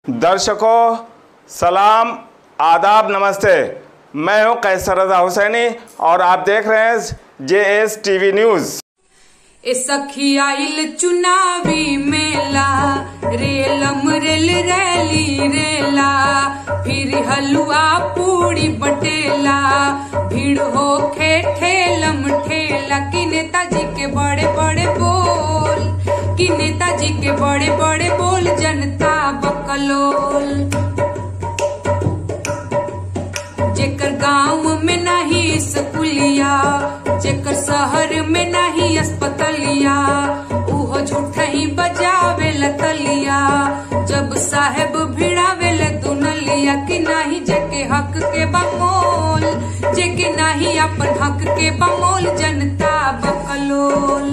दर्शकों सलाम आदाब नमस्ते मैं हूं कैसर रजा हुसैनी और आप देख रहे हैं जे एस टीवी न्यूज़ ए सखी आइल चुनावी मेला रेलम रेल रैली रेला फिर हलवा पूड़ी बटेला भीड़ हो खे ठेलम ठेला कि नेताजी के बड़े बड़े बोल कि नेताजी के बड़े बड़े बोल जनता बकलोल जेकर गांव में नहीं स्कूलिया जेकर शहर में नहीं अस्पतालिया उहो झूठ ही बजावे लतलिया जब साहेब भिड़ावे ल दुनलिया कि नहीं जेके हक के बमोल जेके नहीं अपन हक के बमोल जनता बकलोल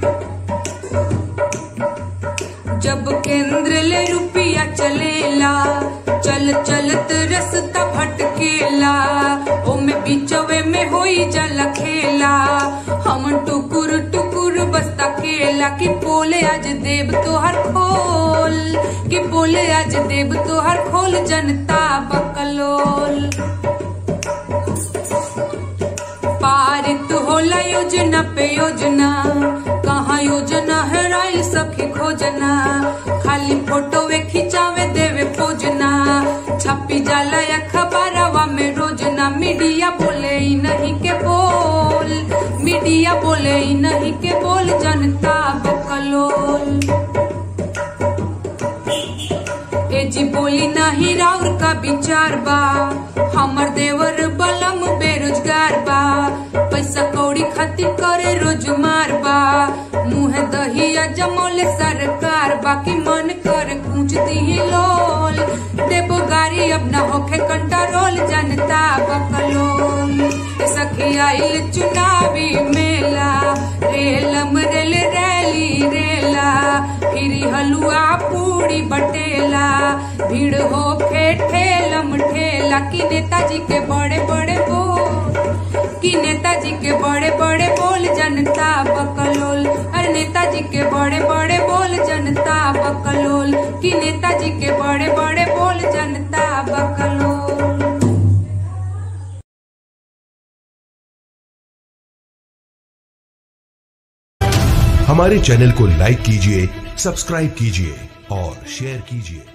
जब केंद्र ले रुपया चलेला चल चलत रस्ता भटकेला ओमे बीचवे में होई जल खेला हम टुकुर टुकुर बस्ता केला कि बोले आज देव तोहर खोल कि बोले आज देव तोहर खोल जनता बकलोल पारित होला योजना पे योजना कहाँ योजना है राइल सखी खोजना खाली फोटो वे खिंचावे देवे पोजना छपी जाला अखबारवा में रोजना मीडिया बोले ही नहीं के बोल मीडिया बोले ही नहीं के बोल जनता बकलोल ए जी बोली नाही राउर का विचार बा हमर देवर बलम बेरोजगार बा पैसा कौड़ी खातिर करे रोज मार बा मुँह दहिया जमोले सरकार बाकी मन कर पूछ दी लोल देबो गाड़ी अब न होखे कंट्रोल जनता बकलोल ए सखी आइल चुनावी मेला रेलम रेल रैली रेला फिर हलुआ पूड़ी बटेला भीड़ हो खे ठेलम ठेला कि नेताजी के बड़े बड़े बोल कि नेताजी के बड़े बड़े बोल जनता बकलोल अरे नेताजी के बड़े बड़े बोल जनता बकलोल कि नेताजी के बड़े बड़े बोल जनता बकलोल हमारे चैनल को लाइक कीजिए सब्सक्राइब कीजिए और शेयर कीजिए